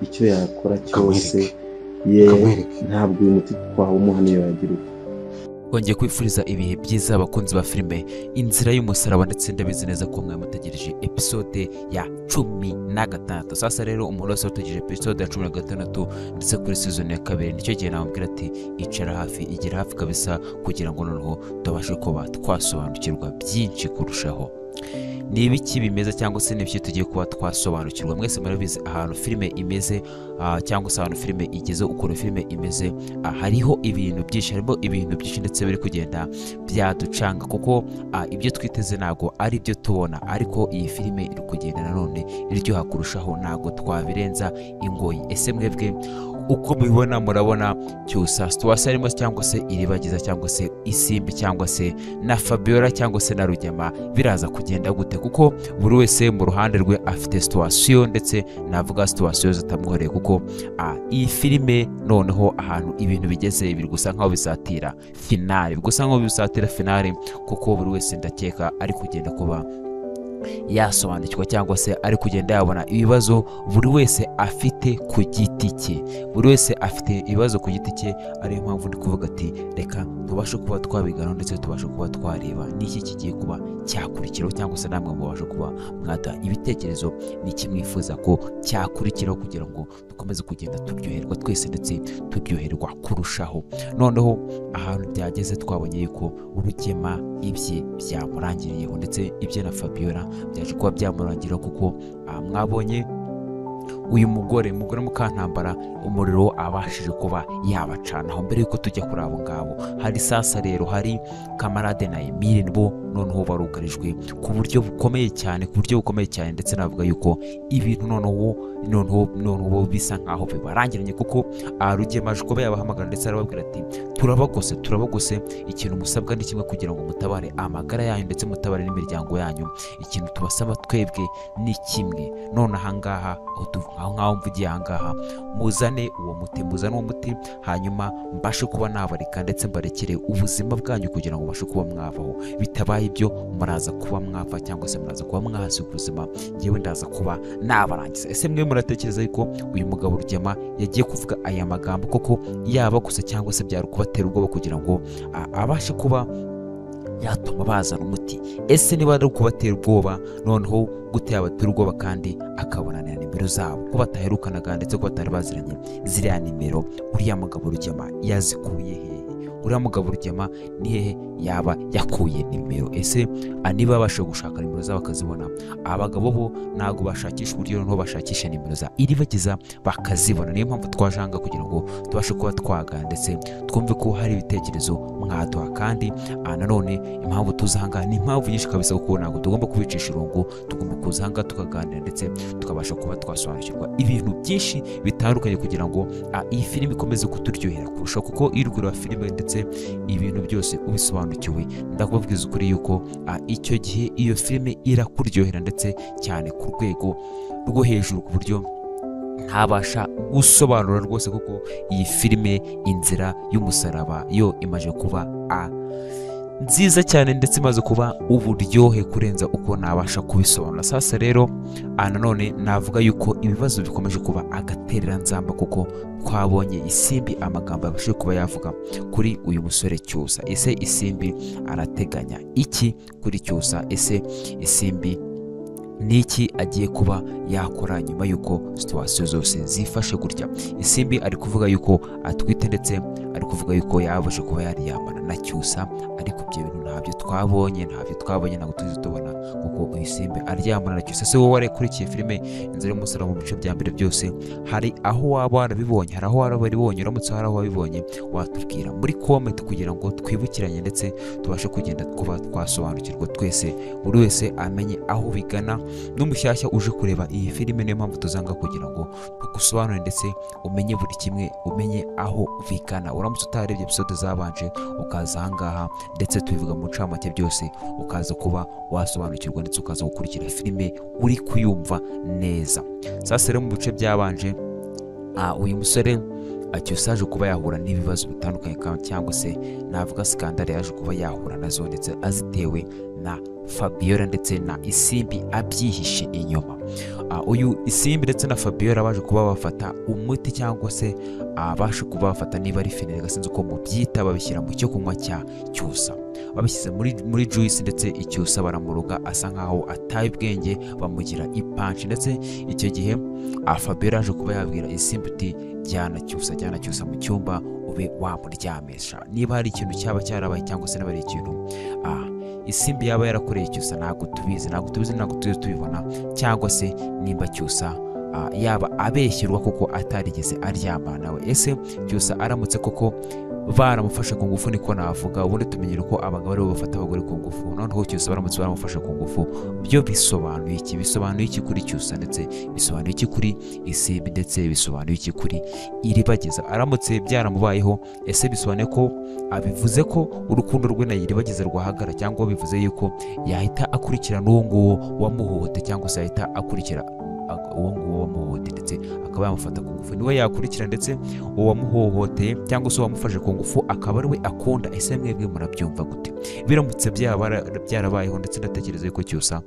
icyo yakora cyose ukamwereke ye ukamwereke ntabwo uyu muti twawumuha niyo yagira uti twongeye kwifuriza ibihe byiza abakunzi ba filime inzira y'umusaraba ndetse ndabizi neza ko mwe mutegereje episode ya cumi na gatandatu sasa rero umuntu wese utegereje episode ya cumi na gatandatu ndetse kuri season ya kabiri nicyo gihe namubwira ati icara hafi igera hafi kabisa kugira ngo noneho tubashe kuba twasobanukirwa byinshi kurushaho ni ibiki bimeze cyangwa se n'ibiki tugiye kuba twasobanukirwa mwese murabizi ahantu filime imeze ah, cyangwa se ahantu filime igeze ukuntu filime imeze ah, hariho ibintu byinshi harimo ibintu byinshi ndetse biri kugenda byaducanga kuko ah, ibyo twiteze ntabwo ari byo tubona ariko iyi filime iri kugenda nanone iryoha kurushaho ntabwo twabirenza ingoyi ese mwebwe uko mubibona murabona cyusa situwasi harimo cyangwa se iribagiza cyangwa se isimbi cyangwa se na fabiola cyangwa se na rugema biraza kugenda gute kuko buri wese mu ruhande rwe afite situwasiyo ndetse navuga situwasiyo zitamworoheye kuko ah, iyi filime noneho ahantu ibintu bigeze biri gusa nkaho bizatira finale biri gusa nkaho bizatira finale kuko buri wese ndakeka ari kugenda kuba yasobanukirwa cyangwa se ari kugenda yabona ibibazo buri wese afite ku giti cye buri wese afite ibibazo ku giti cye ariyo mpamvu ndi kuvuga ati reka tubashe kuba twabiganaho ndetse tubashe kuba twareba n'iki kigiye kuba cyakurikiraho cyangwa se namwe mubashe kuba mwata ibitekerezo n'iki mwifuza ko cyakurikiraho kugira ngo dukomeze kugenda turyoherwa twese ndetse turyoherwa kurushaho noneho ahantu byageze twabonye yuko urugema ibye byamurangiriyeho ndetse ibye na fabiola byaje kuba byamurangiraho kuko ah, mwabonye uyu mugore mugore mukantambara umuriro abashije kuba yabacanaho mbere y'uko tujya kuri abo ngabo hari sasa rero hari kamarade na emile bo noneho barugarijwe ku buryo bukomeye cyane ku buryo bukomeye cyane ndetse navuga yuko ibintu noneho noneho noneho bisa nkaho bibarangiranye kuko ah, rugema aje kuba yabahamagara ndetse arababwira ati turabagose turabagose ikintu musabwa ni kimwe kugira ngo mutabare amagara yanyu ndetse mutabare n'imiryango yanyu ikintu tubasaba twebwe ni kimwe none ahangaha aho tuv- aho ngaho mvugiye ahangaha muzane uwo muti muzane uwo muti hanyuma mbashe kuba nabareka ndetse mbarekere ubuzima bwanyu kugira ngo mbashe kuba mwavaho bitabaye ibyo muraza kuba mwava cyangwa se muraza kuba mwahasiga ubuzima ngewe ndaza kuba nabarangiza ese mwe muratekereza yuko uyu mugabo rugema yagiye kuvuga aya magambo koko yaba gusa cyangwa se byari kubatera ubwoba kugira ngo a- abashe kuba yatuma bazana umuti ese niba ari ukubatera ubwoba noneho gute yabatera ubwoba kandi akabonanira nimero zabo ko bataherukanaga ndetse ko batari baziranye ziriya nimero uriya mugabo rugema yazikuye hehe uriya mugabo rugema ni hehe yaba yakuye nimero ese a, niba babasha gushaka nimero zabo bakazibona abagabo bo ntabwo bashakisha uburyo noneho bashakisha nimero za iribagiza bakazibona niyo mpamvu twajanga kugira ngo tubashe kuba twaganira ndetse twumve ko hari ibitekerezo mwaduha kandi ah, nanone impamvu tuza ahangaha ni impamvu nyinshi kabisa kuko ntabwo tugomba kubicisha irungu tugomba kuza ahangaha tukaganira ndetse tukabasha kuba twasobanukirwa ibintu byinshi bitandukanye kugira ngo ah, iyi filime ikomeze kuturyohera kurusha kuko iyo uri kureba filime ndetse ibintu byose ubisobanukiwe ndakubabwiza ukuri yuko ah, icyo gihe iyo filime irakuryohera ndetse cyane ku rwego rwo hejuru ku buryo ntabasha gusobanura rwose kuko iyi filime inzira y'umusaraba yo imaze kuba a nziza cyane ndetse imaze kuba uburyohe kurenza uko nabasha kubisobanura sasa rero ah, nanone navuga yuko ibibazo bikomeje kuba agatereranzamba kuko twabonye isimbi amagambo yabashije kuba yavuga kuri uyu musore cyusa ese isimbi arateganya iki kuri cyusa ese isimbi ni iki agiye kuba yakora nyuma y'uko situwasiyo zose zifashe gutya isimbi ari kuvuga yuko atwite ndetse ari kuvuga yuko yabashe kuba yariyamana na cyusa ariko ibyo bintu ntabyo twabonye ntabyo twabonye ntabwo tuzi tubona kuko uyu isimbi aryamana na cyusa se wowe warekurikiye filime inzira y'umusaraba mu bice bya mbere byose hari aho waba warabibonye hari aho waba warabibonye uramutse hari aho wabibonye watubwira muri komenti kugira ngo twibukiranye ndetse tubashe kugenda kuba twasobanukirwa twese buri wese amenye aho bigana n'umushyashya uje kureba iyi filime niyo mpamvu tuzanga kugira ngo tugusobanurire ndetse umenye buri kimwe umenye aho bigana uramutse utarebye episode zabanje ukaza ahangaha ndetse tubivuga mu ncamake byose ukaza kuba wasobanukirwa ndetse ukaza gukurikira filime uri kuyumva neza sasa rero mu bice byabanje ah, uyu musore akiyosaje kuba yahura n'ibibazo bitandukanye ka- cyangwa se navuga sikandari yaje kuba yahura nazo ndetse azitewe na fabiola ndetse na isimbi abyihishe inyuma Ah, uyu isimbi ndetse na fabiola baje kuba bafata umuti cyangwa se ah, baje kuba bafata niba ari feneri sinzi uko mubyita babishyira mu cyo kunywa cya cyusa babishyize muri, muri juice ndetse icyusa baramuruga asa nkaho ataye ubwenge bamugira ipanshi ndetse icyo gihe ah, fabiola yaje kuba yabwira isimbi uti jyana cyusa jyana cyusa mu cyumba ube wamuryamisha niba hari ikintu cyaba cyarabaye cyangwa se niba ari ikintu ah, isimbi yaba yarakoreye cyusa ntabwo tubizi ntabwo tubizi ntabwo tujya tubibona cyangwa se nimba cyusa ah, yaba abeshyirwa kuko atarigeze aryama nawe ese cyusa aramutse koko baramufashe ku ngufu niko navuga ubundi tumenyera uko abagabo aribo bafata abagore ku ngufu noneho cyusa baramutse baramufashe ku ngufu byo bisobanuye iki bisobanuye iki kuri cyusa ndetse bisobanuye iki kuri isimbi ndetse bisobanuye iki kuri iribageza aramutse byaramubayeho ese bisobanuye ko abivuze ko urukundo rwe na iribageza rwahagara cyangwa bivuze yuko yahita akurikirana uwo nguwo wamuhohoteye cyangwa se yahita akurikira ag- uwo nguwo wamuhohoteye ndetse akaba yamufata ku ngufu niwe yakurikira ndetse uwo wamuhohoteye cyangwa se uwamufashe ku ngufu akaba ari we akunda ese mwebwe murabyumva gute biramutse byabara- byarabayeho ndetse ndatekereza yuko cyusa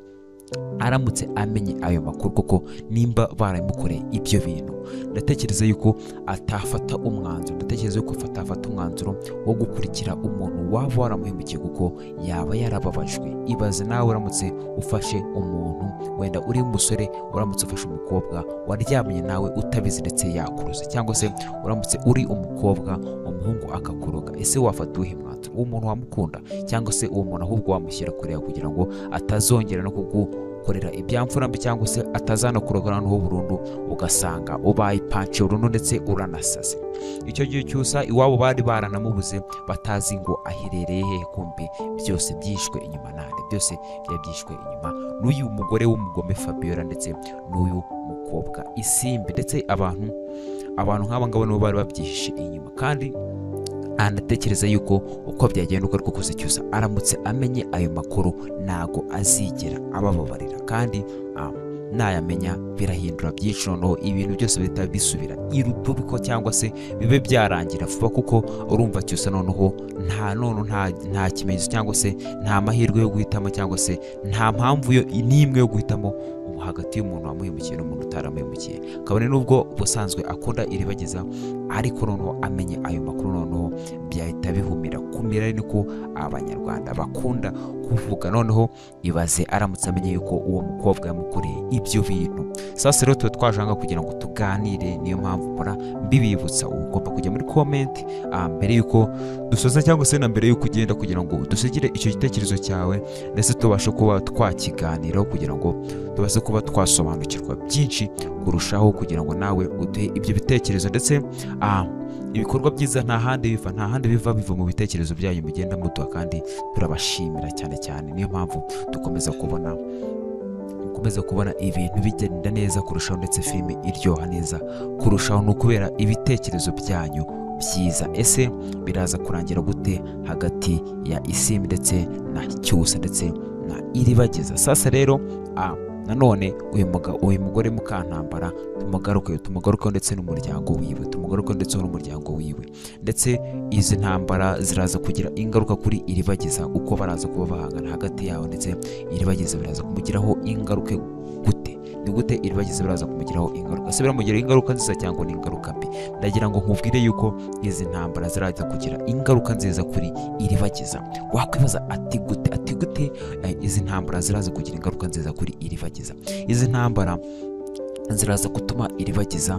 aramutse amenye ayo makuru kuko nimba baramukoreye ibyo bintu ndatekereza yuko atafata umwanzuro ndatekereza yuko atafata umwanzuro wo gukurikira umuntu waba waramuhemukiye kuko yaba yarababajwe ibaze nawe uramutse ufashe umuntu wenda uri umusore uramutse ufashe umukobwa waryamye nawe utabizi ndetse yakuruza cyangwa se uramutse uri umukobwa umuhungu akakuroga ese wafata uwuhe mwanzuro uwo muntu wamukunda cyangwa se uwo muntu ahubwo wamushyira kure yawe kugira ngo atazongera no kugu korera ibyamfurambi cyangwa se atazanakurogana n'uwo burundu ugasanga ubaye ipanci burundu ndetse uranasaze icyo gihe cyusa iwabo bari baranamubuze batazi ngo aherereye hehe kumbe byose byishwe inyuma nande byose byari byishwe inyuma n'uyu mugore w'umugome fabiola ndetse n'uyu mukobwa isimbi ndetse abantu abantu nk'aba ngaba nibo bari babyihishe inyuma kandi anatekereza yuko uko byagenda uko ariko kose cyose aramutse amenye ayo makuru ntago azigera abababarira kandi ah, nayamenya birahindura byinshi noneho ibintu byose bihita bisubira irutubiko cyangwa se bibe byarangira vuba kuko urumva cyose noneho nta nono nta, nta kimenyetso cyangwa se nta mahirwe yo guhitamo cyangwa se nta mpamvu yo n'imwe yo guhitamo ubu hagati y'umuntu wamuhemukiye n'umuntu utaramuhemukiye kabone n'ubwo ubusanzwe akunda iribageza ariko noneho amenye ayo makuru noneho byahita bihumira kumira ari niko abanyarwanda bakunda kuvuga noneho ibaze aramutse amenye yuko uwo mukobwa yamukoreye ibyo bintu sasa rero tuba twajanga kugira ngo tuganire niyo mpamvu mpora mbibibutsa uba ugomba kujya muri komenti ah, mbere yuko dusoza cyangwa se na mbere yuko ugenda kugira ngo dusigire icyo gitekerezo cyawe ndetse tubashe kuba twakiganiraho kugira ngo tubashe kuba twasobanukirwa byinshi kurushaho kugira ngo nawe uduhe ibyo bitekerezo ndetse ah, ibikorwa byiza nta handi biva nta handi biva biva mu bitekerezo byanyu mugenda muduha kandi turabashimira cyane cyane niyo mpamvu dukomeza kubona dukomeza kubona ibintu bigenda neza kurushaho ndetse filime iryoha neza kurushaho ni ukubera ibitekerezo byanyu byiza ese biraza kurangira gute hagati ya isimbi ndetse na cyusa ndetse na iribageza sasa rero ah, nanone uyu muga- uyu mugore mukantambara tumugaruke tumugarukeho ndetse n'umuryango wiwe tumugarukeho ndetse n'umuryango wiwe ndetse izi ntambara ziraza kugira ingaruka kuri iribageza uko baraza kuba bahangana hagati yawe ndetse iribageza biraza kumugiraho ingaruka gute ni gute iribageza biraza kumugiraho ingaruka ese biramugiraho ingaruka nziza cyangwa ni ingaruka mbi ndagira ngo nkubwire yuko izi ntambara ziraza kugira ingaruka nziza kuri iribageza wakwibaza ati gute ati gute eh, izi ntambara ziraza kugira ingaruka nziza kuri iribageza izi ntambara ziraza gutuma iribageza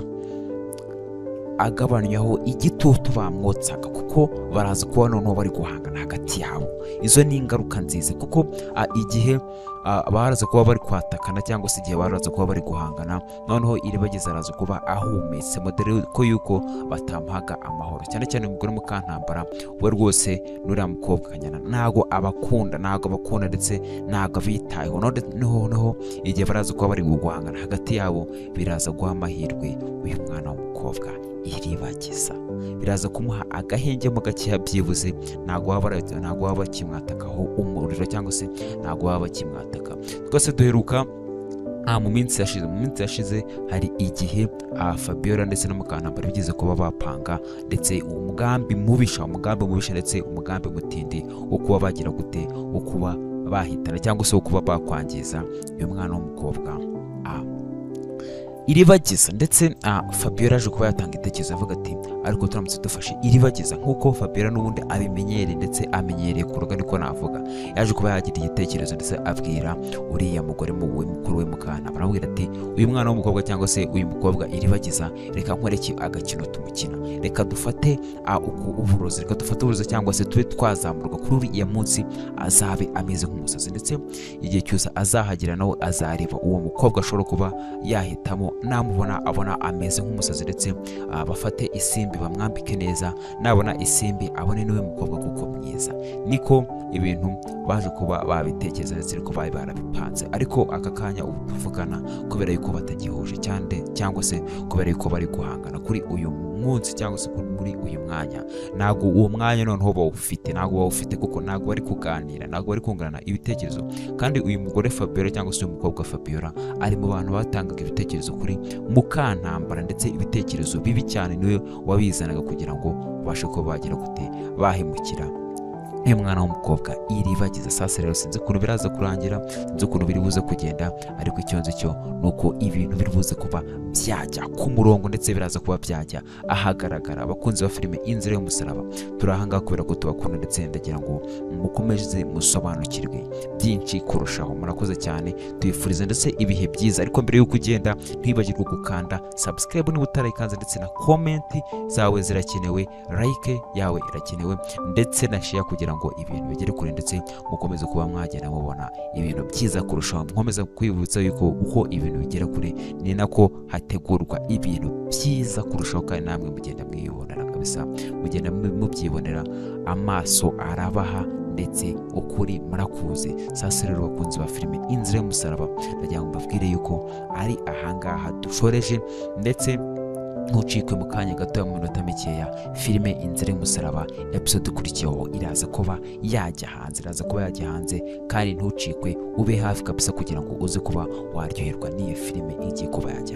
agabanyaho igitutu bamwotsaga kuko baraza kuba noneho bari guhangana hagati yabo izo ni ingaruka nziza kuko ah, igihe ah, baraza kuba bari kwatakana cyangwa se igihe baraza kuba bari guhangana noneho iribageza araza kuba ahumetse modere ko yuko batamuhaga amahoro cyane cyane umugore mukantambara we rwose n'uriya mukobwa kanyana ntago abakunda ntago abakunda ndetse ntago abitayeho noneho noneho igihe baraza kuba bari guhangana hagati yabo biraza guha amahirwe uyu mwana w'umukobwa iribagiza biraza kumuha agahenge mu gakeya byibuze ntago waba ara- ntago waba bakimwatakaho umuriro cyangwa se ntago waba bakimwataka twese duheruka nta mu minsi yashize mu minsi yashize hari igihe ah, fabiola ndetse na mukantambara bigeze kuba bapanga ndetse umugambi mubisha umugambi mubisha ndetse umugambi mutindi wo kuba bagira gute wo kuba bahitana cyangwa se wo kuba bakwangiza uyu mwana w'umukobwa ah, iribagiza ndetse ah, fabiola aje kuba yatanga itekerezo avuga ati ariko turamutse dufashe iribagiza nk'uko fabiola n'ubundi abimenyereye ndetse amenyereye kuroga niko navuga yaje kuba yagira igitekerezo ndetse abwira uriya mugore mu- we mukuru we mukana baramubwira ati uyu mwana w'umukobwa cyangwa se uyu mukobwa iribagiza reka nkwereke agakino tumukina reka dufate ah, uku- uburozi reka dufate uburozi cyangwa se tube twazamurwa kuri uriya munsi azabe ameze nk'umusazi ndetse igihe cyose azahagera nawe azareba uwo mukobwa ashobora kuba yahitamo namubona abona ameze nk'umusazi ndetse ah, bafate isimbi bamwambike neza nabona isimbi abone niwe mukobwa kuko mwiza niko ibintu baje kuba babitekereza ndetse ariko bari barabipanze ariko aka kanya ubu tuvugana kubera yuko batagihuje cyane cyangwa se kubera yuko bari guhangana kuri uyu munsi cyangwa se kuri- muri uyu mwanya ntabwo uwo mwanya noneho bawufite ntabwo bawufite kuko ntabwo bari kuganira ntabwo bari kungurana ibitekerezo kandi uyu mugore fabiola cyangwa se uyu mukobwa fabiola ari mu bantu batangaga ibitekerezo kuri mukantambara ndetse ibitekerezo bibi cyane niwe wabizanaga kugira ngo babashe kuba bagira gute bahemukira uyu mwana w'umukobwa iribagiza sasa rero sinzi ukuntu biraza kurangira sinzi ukuntu biri buze kugenda ariko icyo nzi cyo ni uko ibintu biri buze kuba byajya ku murongo ndetse biraza kuba byajya ahagaragara abakunzi ba filime inzira y'umusaraba turi ahangaha kubera ko tubakunda ndetse ndagira ngo mukomeze musobanukirwe byinshi kurushaho murakoze cyane tubifuriza ndetse ibihe byiza ariko mbere y'uko ugenda ntwibagirwe gukanda subscribe niba utarayikanze ndetse na komenti zawe zirakenewe like yawe irakenewe ndetse na share kugira ngo ibintu bigere kure ndetse mukomeze kuba mwagenda mubona ibintu byiza kurushaho nkomeza kwibutsa yuko uko ibintu bigera kure ni nako hategurwa ibintu byiza kurushaho kandi namwe mugenda mwibonera kabisa mugenda mu- mubyibonera amaso arabaha ndetse ukuri murakuze sasa rero bakunzi ba filime inzira y'umusaraba ndagira ngo mbabwire yuko ari ahangaha dushoreje ndetse ntucikwe mu kanya gatoya mu minota mikeya filime inzira y'umusaraba episode ikurikiyeho iraza kuba yajya hanze iraza kuba yajya hanze kandi ntucikwe ube hafi kabisa kugira ngo uze kuba waryoherwa n'iyo filime igiye kuba yajya